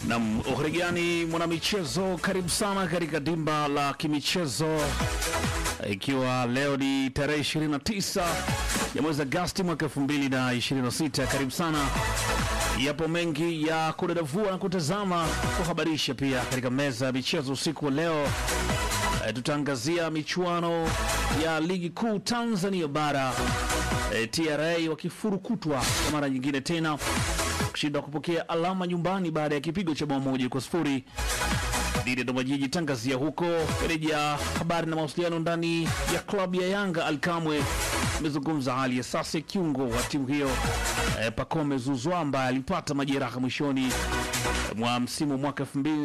Na uharigani mwanamichezo, karibu sana katika dimba la kimichezo, ikiwa leo ni tarehe 29 ya mwezi Agosti mwaka 2026. Karibu sana, yapo mengi ya kudadavua na kutazama, kuhabarisha pia katika meza ya michezo usiku wa leo. E, tutaangazia michuano ya ligi kuu Tanzania bara e, TRA wakifurukutwa kwa mara nyingine tena kushinda kupokea alama nyumbani baada ya kipigo cha bao moja kwa sifuri dhidi ya Dodoma Jiji. Tangazia huko reja habari na mawasiliano ndani ya klabu ya Yanga. Alkamwe amezungumza hali ya sasa ya kiungo wa timu hiyo e, Pacome Zuzwa ambaye alipata majeraha mwishoni mwa msimu mwaka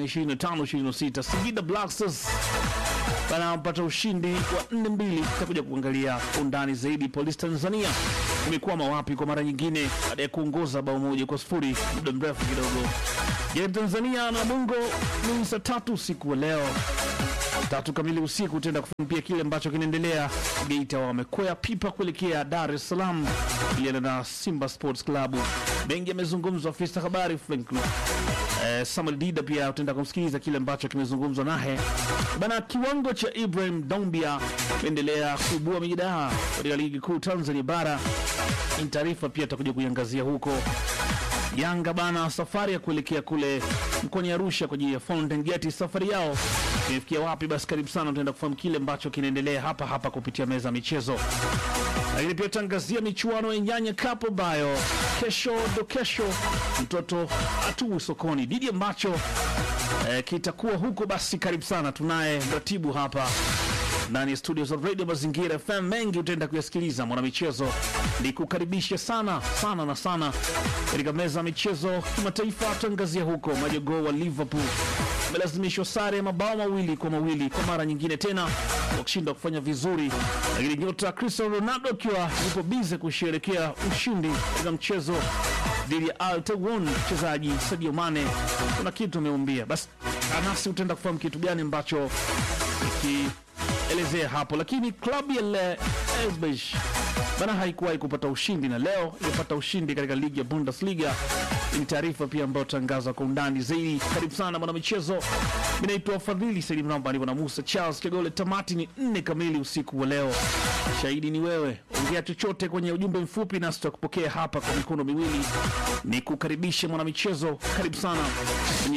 2025-26. Singida Black Stars wanapata ushindi wa 4-2. Tutakuja kuangalia undani zaidi. Polisi Tanzania imekwama wapi kwa mara nyingine baada ya kuongoza bao moja kwa sifuri muda mrefu kidogo. Je, Tanzania na Bongo ni saa tatu usiku wa leo tatu kamili usiku utaenda kufumpia kile ambacho kinaendelea Geita. Wamekwea pipa kuelekea Dar es Salaam iliana na Simba Sports Club. Mengi yamezungumzwa, afisa habari Frank eh, Samuel Dida pia utaenda kumsikiliza kile ambacho kimezungumzwa naye bana. Kiwango cha Ibrahim Dombia imeendelea kuibua mijadaa katika ligi kuu Tanzania bara. Ni taarifa pia tutakuja kuiangazia huko Yanga bana, safari ya kuelekea kule mkoani Arusha kwa ajili ya Fountain Gate, safari yao imefikia wapi? Basi karibu sana, tutaenda kufahamu kile ambacho kinaendelea hapa hapa kupitia meza ya michezo, lakini pia tutaangazia michuano ya Nyanya Cup ambayo kesho ndo kesho mtoto atuwe sokoni didi ambacho eh, kitakuwa huko. Basi karibu sana, tunaye mratibu hapa ndani ya studio za Radio Mazingira FM. Mengi utaenda kuyasikiliza mwanamichezo, ni kukaribisha sana sana na sana katika meza ya michezo kimataifa. Tuangazia huko majogoo wa Liverpool amelazimishwa sare ya mabao mawili kwa mawili kwa mara nyingine tena, wakishinda kufanya vizuri, lakini nyota Cristiano Ronaldo akiwa yupo bize kusherekea ushindi katika mchezo dhidi ya Al Tawun. Mchezaji Sadio Mane kuna kitu ameumbia. Basi anasi utaenda kufahamu kitu gani ambacho iki elezea hapo, lakini klabu ya Le Elbesh bana haikuwahi kupata ushindi na leo imepata ushindi katika ligi ya Bundesliga. Ni taarifa pia ambayo tangaza kwa undani zaidi. Karibu sana mwana michezo, mimi naitwa Fadhili Salim Namba, nipo na Musa Charles Kegole. Tamati ni nne kamili usiku wa leo, shahidi ni wewe. Ongea chochote kwenye ujumbe mfupi, nasi tutakupokea hapa kwa mikono miwili. Ni kukaribishe mwana michezo, karibu sana kwenye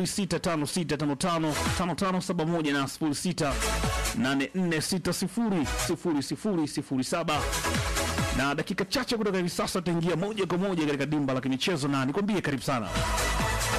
0656555571 na 0684600007 na dakika chache kutoka hivi sasa tutaingia moja kwa moja katika dimba la kimichezo, na nikwambie karibu sana.